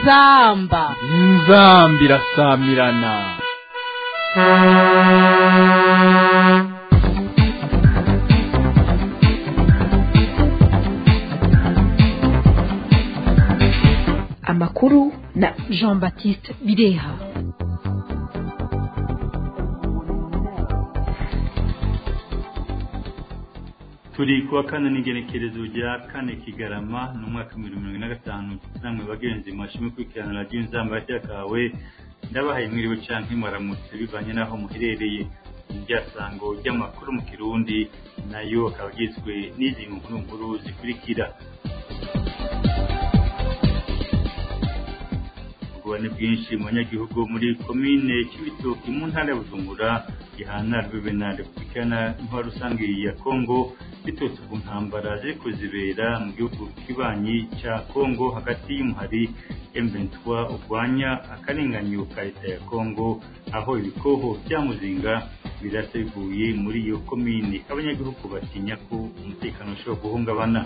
inzamba inzamba irasamirana amakuru na jean baptiste bireha turi kuwa kane n'igenekerezo rya kane kigarama ni umwaka w'ibihumbi mirongo ine na gatanu namwe bagenzi mwashimwe kurikirana radiyo inzamba kawe ndabahaye mwiriwe canke mwaramutse bivanye n'aho muherereye iryasango ry'amakuru mu kirundi nayo akaba agizwe n'izi nkuru nkuru zikurikira ubugabane bwinshi mu banyagihugu muri komine cy'ibitoki mu ntara ya bujumbura gihana rwebe na repubulika intwaro rusange ya kongo biturutse ku ntambara ziri kuzibera mu gihugu kibanyi cya kongo hagati y'umuhari M23 urwanya akarenganyo ka leta ya kongo aho ibikoho bya muzinga birasa bivuye muri iyo komine abanyagihugu batinya ko umutekano ushobora guhungabana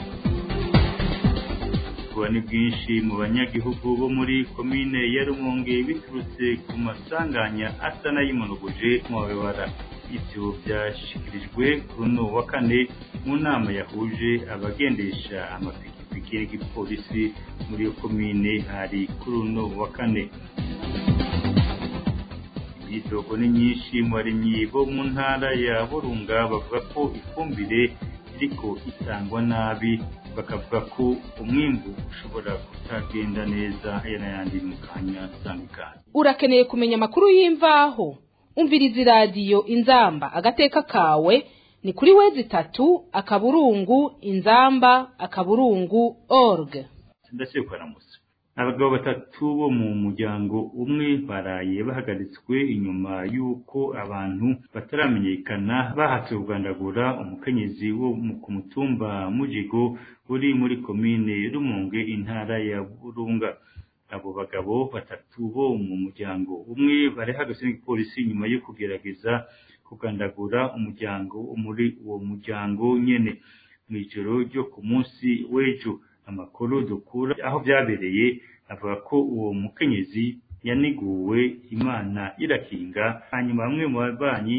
ni bwinshi mu banyagihugu bo muri komine ya rumonge biturutse ku masanganya asa n'ayimonogoje mu mabara ibyo byashyikirijwe kuri uno wa kane mu nama yahuje abagendesha amapikipiki y'igipolisi muri iyo komine hari kuri uno wa kane imyidogo ni myinshi mu barimyi bo mu ntara ya burunga bavuga ko ifumbire iriko itangwa nabi bakavuga ko umwimbu ushobora kutagenda neza aya n'ayandi mu kanya atandukanye urakeneye kumenya amakuru y'imvaho umviriza iradiyo inzamba agateka kawe ni kuri wezi itatu akaburungu inzamba akaburungu org ndetse kuramutse abagabo batatu bo mu muryango umwe baraye bahagaritswe inyuma y'uko abantu bataramenyekana bahatse kugandagura umukenyezi wo ku mutumba mujigo uri muri komine rumunge intara ya burunga abo bagabo batatu bo mu muryango umwe barahagaze n'igipolisi nyuma yo kugerageza kugandagura umuryango muri uwo muryango nyene mu ijoro ryo ku munsi w'ejo amakuru dukura aho byabereye avuga ko uwo mukenyezi yaniguwe imana irakinga hanyuma bamwe mu babanyi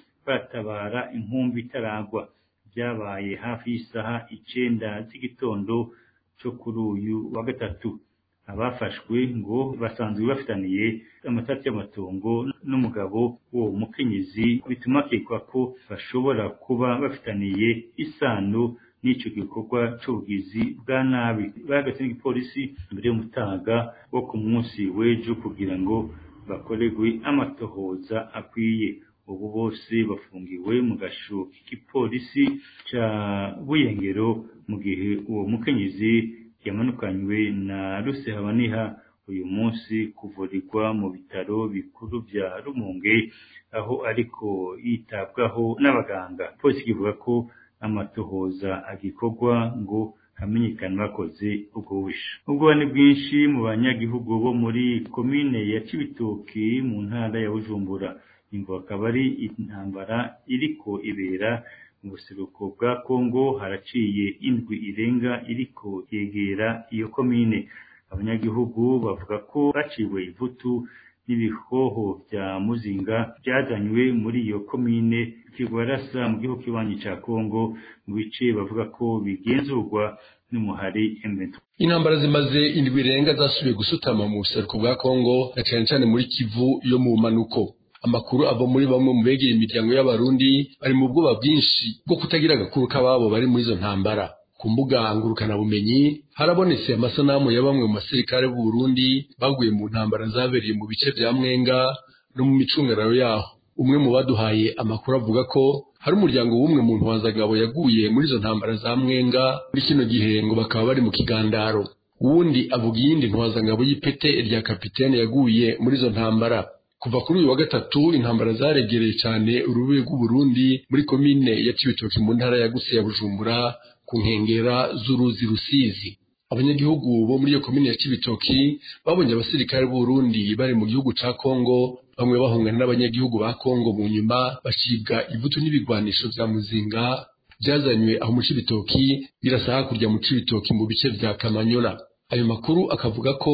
batabara inkumbi itaragwa byabaye hafi y'isaha icenda z'igitondo cyo kuri uyu wa gatatu abafashwe ngo basanzwe bafitaniye amatati y'amatongo n'umugabo w'uwo mukenyezi bituma akekwa ko bashobora kuba bafitaniye isano n'icyo gikorwa cy'ubugizi bwa nabi bahagaze n'igipolisi mbere y'umutaga wo ku munsi w'ejo kugira ngo bakorerwe amatohoza akwiye ubu bose bafungiwe mu gasho k'igipolisi cya buyengero mu gihe uwo mukenyezi yamanukanywe na rusehabaniha uyu munsi kuvurirwa mu bitaro bikuru bya rumunge aho ariko yitabwaho n'abaganga polisi kivuga ko amatohoza agikorwa ngo hamenyekane bakoze ubwo busha ubwo ni bwinshi mu banyagihugu bo muri komine ya cibitoki mu ntara ya bujumbura imvo akaba ari intambara iriko ibera mu buseruko bwa kongo haraciye indwi irenga iriko yegera iyo komine abanyagihugu bavuga ko baciwe ivutu n'ibihoho bya muzinga byazanywe muri iyo komine kigwarasa mu gihugu kibanyi ca Kongo mu bice bavuga ko bigenzurwa n'umuhari M23 intambara zimaze indwi irenga zasubiye gusutama mu buseruko bwa Kongo na cyane cyane muri Kivu yo mu manuko amakuru ava muri bamwe mu begera imiryango y'abarundi bari mu bwoba bwinshi bwo kutagira agakuru k'ababo bari muri izo ntambara ku mbuga ngurukanabumenyi harabonetse amasanamu ya bamwe mu basirikare b'u Burundi baguye mu ntambara zabereye mu bice bya Mwenga no mu micungararo yaho umwe mu baduhaye amakuru avuga ko hari umuryango w'umwe mu ntwazagabo yaguye muri izo ntambara za Mwenga muri kino gihe ngo bakaba bari mu kigandaro uwundi avuga iyindi ntwazangabo y'ipete rya kapitene yaguye muri izo ntambara kuva kuri uyu wa gatatu intambara zaregereye cyane urubibe rw'u Burundi muri komine ya Cibitoke mu ntara ya Guse ya Bujumbura ku nkengera z'uruzi Rusizi abanyagihugu bo muri iyo komine ya Cibitoki babonye abasirikare b'u Burundi bari mu gihugu ca Kongo bamwe bahungana n'abanyagihugu ba Kongo mu nyuma bacibwa ivutu n'ibigwanisho vya muzinga byazanywe aho mu Cibitoki birasa hakurya mu Cibitoki mu bice vya Kamanyola ayo makuru akavuga ko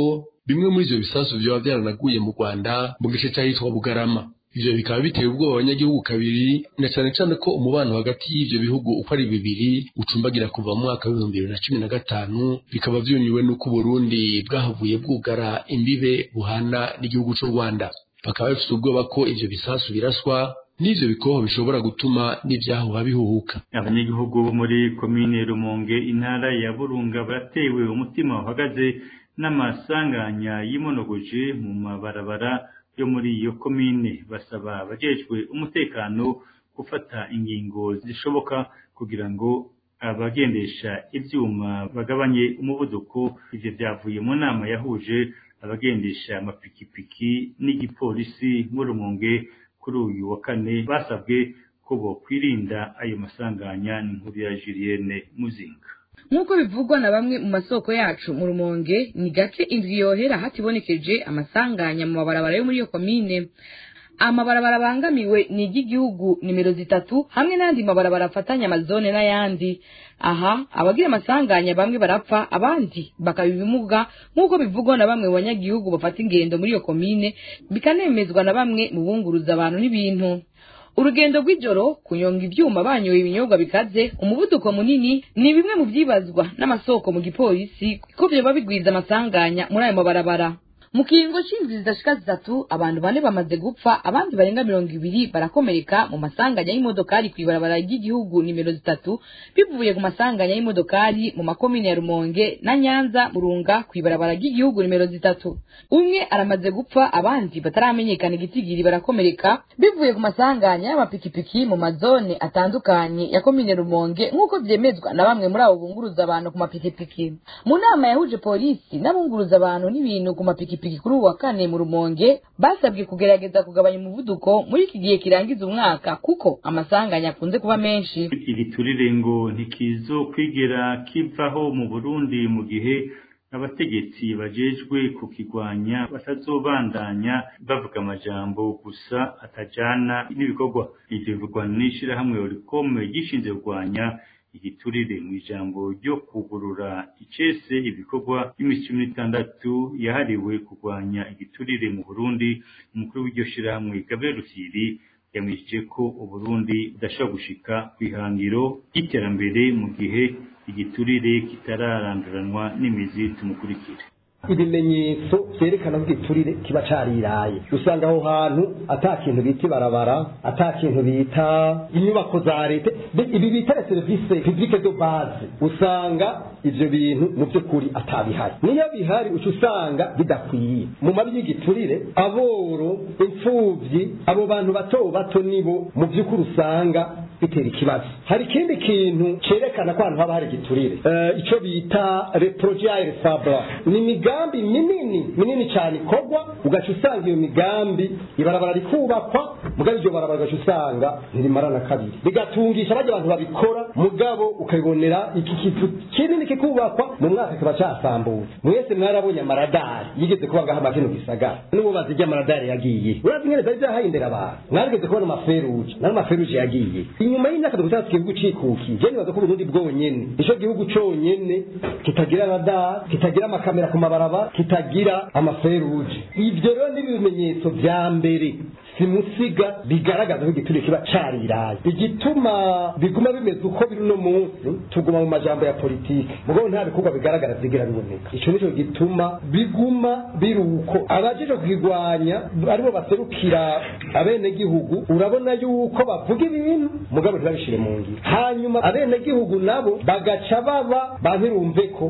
bimwe muri ivyo bisasu vyoba vyaranaguye mu rwanda mu gice c'ahitwa bugarama ivyo bikaba biteye ubwoba abanyagihugu kabiri na cane cane ko umubano hagati y'ivyo bihugu uko ari bibiri ucumbagira kuva mu mwaka w'ibihumbi bibiri na cumi na gatanu bikaba vyunyuwe n'uko uburundi bwahavuye bwugara imbibe buhana n'igihugu c'u rwanda bakaba bafise ubwoba ko ivyo bisasu biraswa n'ivyo bikoho bishobora gutuma n'ivyahuha bihuhuka abanyagihugu bo muri komine rumonge intara ya burunga baratewe umutima uhagaze n'amasanganya y'imonogoje mu mabarabara yo muri iyo komine basaba abajejwe umutekano gufata ingingo zishoboka kugira ngo abagendesha ivyuma bagabanye umuvuduko ivyo vyavuye mu nama yahuje abagendesha amapikipiki n'igipolisi mu rumonge kuri uyu wa kane basabwe ko bokwirinda ayo masanganya n'inkuru ya Julienne Muzinga nk'uko bivugwa na bamwe mu masoko yacu mu rumonge ni gake indwi yohera hatibonekeje amasanganya mu mabarabara yo muri iyo komine amabarabara abangamiwe ni iry'igihugu nimero zitatu hamwe n'andi mabarabara afatanya amazone n'ayandi aha abagira amasanganya bamwe barapfa abandi bakaba ibimuga nk'uko bivugwa na bamwe mu banyagihugu bafata ingendo muri iyo komine bikanemezwa na bamwe mu bunguruza abantu n'ibintu urugendo rw'ijoro kunyonga ibyuma banyoye ibinyobwa bikaze umuvuduko munini ni bimwe mu byibazwa n'amasoko mu gipolisi ko vyoba bigwiza amasanganya muri ayo mabarabara mu kiringo c'indwi zidashika zitatu abantu bane bamaze gupfa abandi barenga mirongo ibiri barakomereka mu masanganya y'imodokari kw'ibarabara ry'igihugu nimero zitatu bivuye ku masanganya y'imodokari mu makomine ya rumonge na nyanza burunga kw'ibarabara ry'igihugu nimero zitatu umwe aramaze gupfa abandi bataramenyekana igitigiri barakomereka bivuye ku masanganya y'amapikipiki mu mazone atandukanye ya komine rumonge nk'uko vyemezwa na bamwe muri abo bunguruza abantu ku mapikipiki mu nama yahuje polisi n'abunguruza abantu n'ibintu ku mapikipiki ipikipiki kuri ubu wa kane mu rumonge basabwe kugerageza kugabanya umuvuduko muri iki gihe kirangiza umwaka kuko amasanganya akunze kuba menshi igiturire ngo ntikizo kwigera kivaho mu burundi mu gihe abategetsi bajejwe kukigwanya batazobandanya bavuga amajambo gusa atajana n'ibikorwa ivyo bivugwa n'ishirahamwe orikome gishinze kurwanya igiturire mu ijambo ryo kugurura icese ibikorwa by'iminsi cumi n'itandatu yahariwe kurwanya igiturire mu burundi umukuru w'iryo shirahamwe gabriel rufyiri yamwishije ko uburundi budashobora gushika ku ihangiro ry'iterambere mu gihe igiturire kitararanduranwa n'imizi tumukurikire ibimenyetso vyerekana ko igiturire kiba cariraye usanga aho hantu ata kintu bita ibarabara ata kintu bita inyubako za leta ibi bita serivisi publique de base usanga ivyo bintu mu by'ukuri atabihari niyo bihari uca usanga bidakwiye mu mabi y'igiturire aboro imfuvyi abo bantu bato bato nibo mu by'ukuri usanga bitera ikibazo hari ikindi kintu cerekana ko ahantu haba hari igiturire uh, ico bita reprojaire fabra ni imigambi minini minini cyane ikorwa ugaca usanga iyo migambi ibarabara rikubakwa mugabo iryo barabara ugaca usanga ntirimara na kabiri bigatungisha bajya abantu babikora mugabo ukabibonera iki kizu kinini kikubakwa mu mwaka kiba casambutse mwese mwarabonye amaradari yigeze kuba ngaha makino gisagara n'ububazi ry'amaradari yagiye urazi ingene zari zahindera abantu mwarigeze kubona amaferuje n'amaferuje yagiye inyuma y'imyaka dukutatu igihugu cikukiye je nibaza ko uburundi bwonyene nico gihugu conyene kitagira radar kitagira amakamera ku mabarabara kitagira amaferuje ivyo rero ni ibimenyetso vya mbere simusiga bigaragaza ko igiturire kiba cariraye igituma biguma bimeze uko biri uno munsi tuguma mu majambo ya politiki mugabo nta bikorwa bigaragara vyigera biboneka ico nico gituma biguma biri uko abajeje kukigwanya aribo baserukira abenegihugu urabona yuko bavuga ibintu mugabo ntibabishire mu ngiro hanyuma abenegihugu nabo bagaca baba bantirumve ko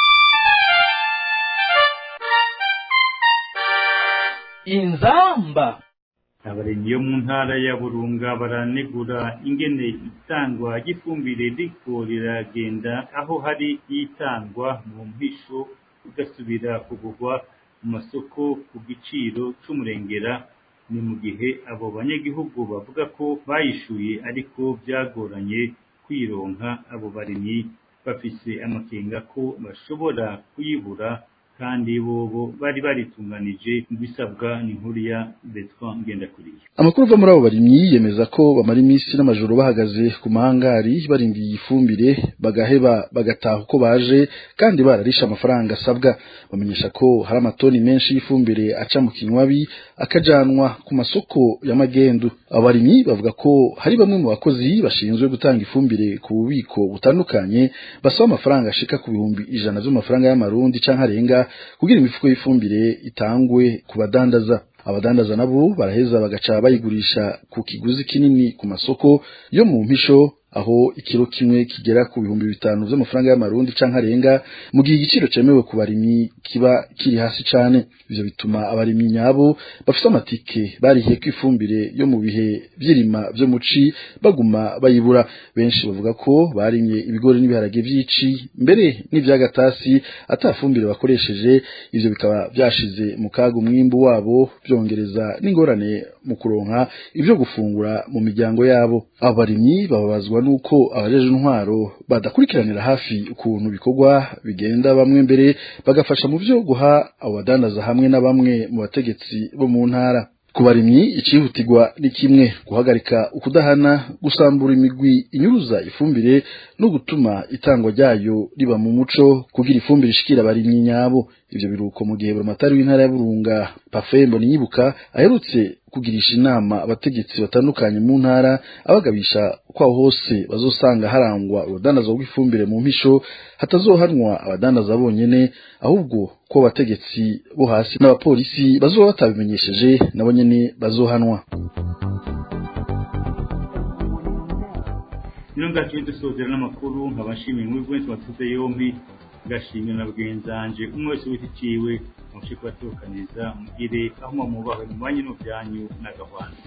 inzamba abarimyi yo mu ntara ya burunga baranegura ingene itangwa ry'ifumbire riko riragenda aho hari itangwa mu mpisho ugasubira kugurwa mu masoko ku giciro c'umurengera ni mu gihe abo banyagihugu bavuga ko bayishuye ariko byagoranye kwironka abo barimyi bafise amakenga ko bashobora kuyibura kandi bobo bari baritunganije bisabwa n'inkuru ya Bertrand Ngendakuriye amakuru ava muri abo barimyi yemeza ko bamara iminsi n'amajoro bahagaze ku mahangari barindiye ifumbire bagaheba bagataha uko baje kandi bararisha amafaranga asabwa bamenyesha ko hari amatoni menshi y'ifumbire aca mu kinywabi akajanwa ku masoko y'amagendu abo barimyi bavuga ko hari bamwe mu bakozi bashinzwe gutanga ifumbire ku bubiko butandukanye basaba amafaranga ashika ku bihumbi ijana vy'amafaranga y'amarundi canke arenga kugira imifuko y'ifumbire itangwe ku badandaza abadandaza nabo baraheza bagaca bayigurisha ku kiguzi kinini ku masoko yo mu mpisho aho ikiro kimwe kigera ku bihumbi bitanu vy'amafaranga y'amarundi canke arenga mu gihe igiciro cemewe ku barimyi kiba kiri hasi cane ivyo bituma abarimyi nyabo bafise amatike barihiyeko ifumbire yo mu bihe vy'irima vyo muci baguma bayibura benshi bavuga ko barimye ibigori n'ibiharage vy'ici mbere n'ivyagatasi ata fumbire bakoresheje ivyo bikaba vyashize mu kaga umwimbu wabo vyongereza n'ingorane mu kuronka ivyo gufungura mu miryango yabo abo barimyi bababazwa nuko abajeje intwaro badakurikiranira hafi ukuntu bikorwa bigenda bamwe mbere bagafasha mu vyo guha abo badandaza hamwe na bamwe mu bategetsi bo mu ntara ku barimyi icihutirwa ni kimwe guhagarika ukudahana gusambura imigwi inyuruza ifumbire no gutuma itangwa ryayo riba mu muco kugira ifumbire ishikira abarimyi nyabo ivyo biruko mu gihe buramatari w'intara ya burunga pafembo niyibuka aherutse kugirisha inama abategetsi batandukanye mu ntara abagabisha kwaho hose bazosanga harangwa urudandaza rw'ifumbire mu mpisho hatazohanwa abadandaza bonyene ahubwo ko abategetsi bo hasi n'abapolisi bazoba batabimenyesheje nabo nyene bazohanwa nino ngaciye dusozera n'amakuru nkabashimiye muri bwese watuze yombi ngashimye na bwenzanje umwe wese wita iciwe mushe kubatukaniza mugire aho mwamubahe mu banyu n'ubyanyu n'agahwana